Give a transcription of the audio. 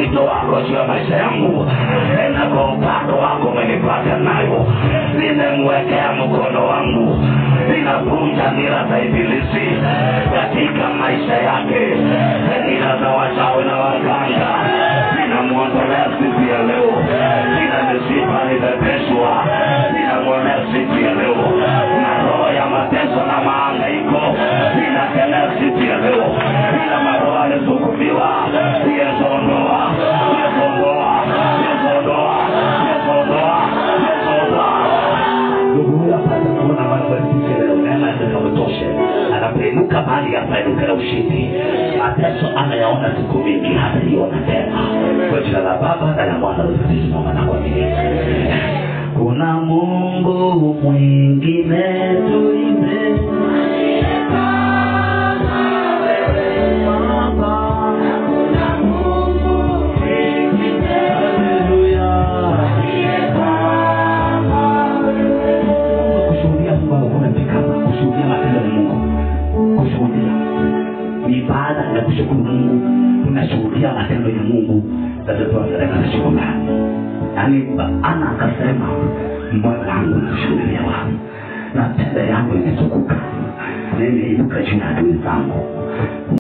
wito wako juu ya maisha yangu na kwa upande wako umenipata nayo nimemwekea mkono wangu ninavunja nira za ibilisi katika maisha yake nira za wachawi na waganga ninamwondolea siku ya leo nina misipa nimepeshwa ninamwonea siku ya leo na roho ya mateso na maangaiko ninakelea siku ya leo ila maroho alizukumiwa yezoondoa yezoondoa yezoondoa yezoondoa yezoondoa ndugu huyo apate kuona mambo ya siku leo neema ikamtoshe anapoinuka mahali apainuke na ushindi mateso anayaona siku mingi hataiona tena kwa jina la baba na la mwana ulisimama na kuamini kuna mungu mwingine tuime kushuhudia Mungu amekuwa kushuhudia matendo ya Mungu kushuhudia ni ibada ya kushukuru Mungu tunashuhudia matendo ya Mungu tatotoa sadaka na shukrani yaani ana akasema moyo wangu unashuhudia wangu na tenda yangu imetukuka nimeinuka juu ya adui zangu